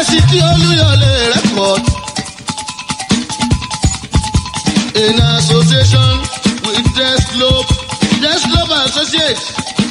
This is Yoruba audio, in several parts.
fásitì olúyọlé record in association with desglobe desglobe associates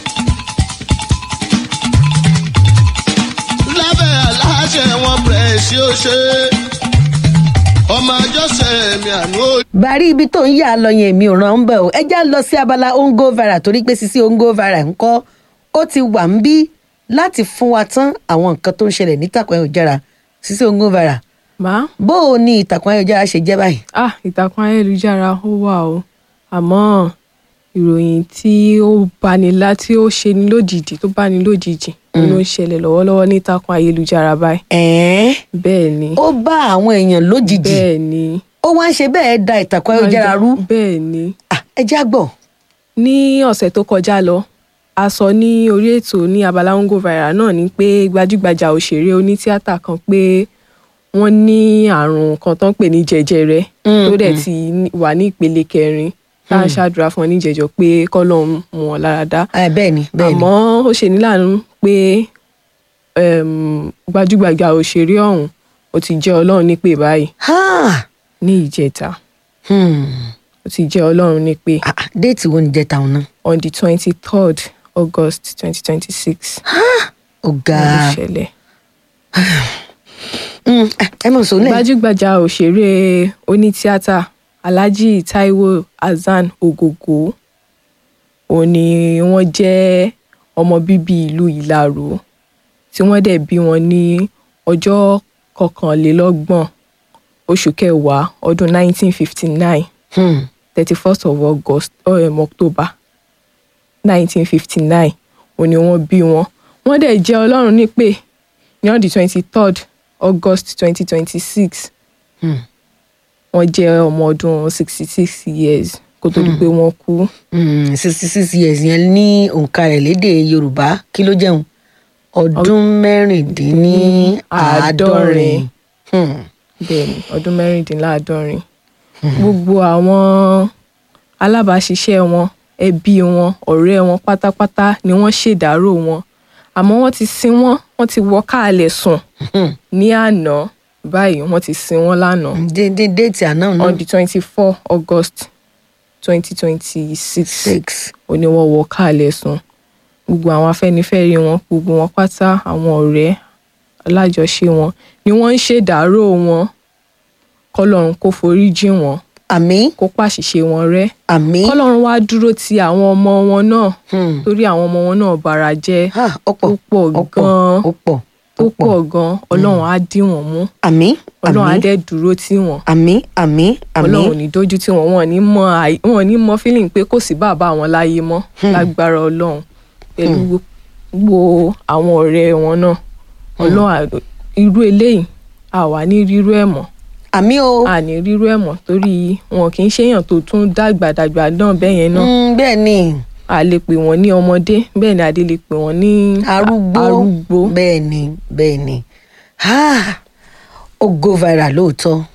lábẹ́ aláṣẹ wọn bẹ̀rẹ̀ sí ó ṣe ọmọ àjọṣe mi àná ó. bàrí ibi tó ń yà lọ yẹn mi ò ràn ń bẹ̀ o ẹ já lọ sí abala ongo viral torí pé sisi ongo viral ńkọ́ ó ti wà ń bí láti fún wa tán àwọn nǹkan tó ń ṣẹlẹ̀ nítàkùn ayélujára sisi ongo viral má bó o ní ìtàkùn ayélujára ṣe jẹ́ báyìí. ah ìtàkùn ayélujára ó wà o àmọ́ ìròyìn tí ó bani lá tí ó ṣe ní lójijì tó bani lójijì òun ló ń ṣẹlẹ̀ lọ́wọ́lọ́wọ́ ní ìtàkùn ayélujára báyìí ẹ̀ẹ́n bẹ́ẹ̀ ni ó bá àwọn èèyàn lójijì bẹ́ẹ̀ ni ó wá ń ṣe bẹ́ẹ̀ da ìtàkùn ayélujára rú bẹ́ẹ̀ ni Ah, ẹ já gbọ́. ní ọ̀sẹ̀ tó kọjá lọ a sọ ní orí ètò ní abala ongo viral náà ni pé gbajúgbajà òṣèré onítíátà kan pé wọ́n ní àrùn kan tó ń pè ní jẹjẹrẹ tó dẹ̀ ti ní- wà ní ìpele kẹrin tá à ń ṣàdúrà fún ọ ní jẹjọ pé kọ́lọ́run mú wọn lára dá Ah, bẹ́ẹ̀ ni bẹ́ẹ̀ ni àmọ́ ó ṣe ní láàánú pé um, gbajúgbajà òṣèré ọ̀hún ó ti jẹ́ ọlọ́run nípè báyìí Ha! ní ìjẹta Hmm. ó ti jẹ́ ọlọ́run nípè Ah, ah, déètì wo ni jẹ́ tàwọn náà. on the twenty third august twenty twenty six ó ga ló ṣẹlẹ̀. Hmm, ah, ẹ mọ̀ sọ lẹ́yìn. gbajúgbajà òṣèré onítíátà alhaji taiwo hasan ogogo òun ni wọ́n jẹ́ ọmọ bíbí ìlú ìlàró tí wọ́n dẹ̀ bí wọn ní ọjọ́ kọkànlélọ́gbọ̀n oṣù kẹwàá ọdún 1959 Hmm. 31st of august um, october 1959 òun ni wọ́n bí wọn wọ́n dẹ̀ jẹ́ ọlọ́run nípè ní on the 23rd august 2026 Hmm. wọ́n jẹ́ ọmọ ọdún 66 years kó tó di pé wọ́n kú sixty six years yẹn ní òǹkà rẹ̀ lédè yorùbá kí ló jẹun ọdún mẹ́rìndínláàádọ́rin. Hmm. bẹ́ẹ̀ ni ọdún mẹ́rìndínláàádọ́rin gbogbo àwọn alábàáṣiṣẹ́ wọn ẹbí wọn ọ̀rẹ́ wọn pátápátá ni wọ́n ṣèdárò wọn àmọ́ wọ́n ti sin wọ́n wọ́n ti wọ́ káàlẹ̀ sùn Hmm. ní àná báyìí wọ́n ti sin wọ́n lánàá dédé déètì àná on náà the twenty four august twenty twenty six six. ó ní wọ́n wọ káàlẹ̀ sùn gbogbo àwọn afẹ́nifẹ́re wọn gbogbo wọn pátá àwọn ọ̀rẹ́ alájọṣe wọn ni wọ́n ń ṣèdárò wọn kọ́lọ́run kó forí jìn wọ́n àmì kó pàṣìṣe wọn rẹ́ àmì. kọ́lọ́run wá dúró ti àwọn ọmọ wọn náà Hmm. torí àwọn ọmọ wọn náà bara jẹ́ Ah, ó pọ̀ ó pọ̀ ó pọ̀ gan-an ó pọ̀ ó pọ̀ gan-an ọlọ́run á dí wọn mú àmì ọlọ́run á àmì dẹ̀ dúró tì wọ́n àmì àmì àmì. ọlọ́run ò ní dójú tí wọn wọn ò ní mọ àì wọn ò ní mọ feeling pé kò sí bàbá àwọn láyé mọ́ lágbára ọlọ́run pẹ̀lú gbogbo àwọn ọ̀rẹ́ wọn náà ọlọ́run à- irú eléyìí a wà ní rírú ẹ̀ mọ́ àmì o. a ní rírú ẹ̀ mọ́ torí wọn kì í ṣèyàn tó tún dàgbàdàgbà náà bẹ́ẹ̀ yẹn náà Hmm, bẹ́ẹ̀ ni a lè pè wọ́n ní ọmọdé bẹ́ẹ̀ ni adé lè pè wọ́n ní arúgbó arúgbó bẹ́ẹ̀ ni bẹ́ẹ̀ ni Ah, ó go viral lóòótọ́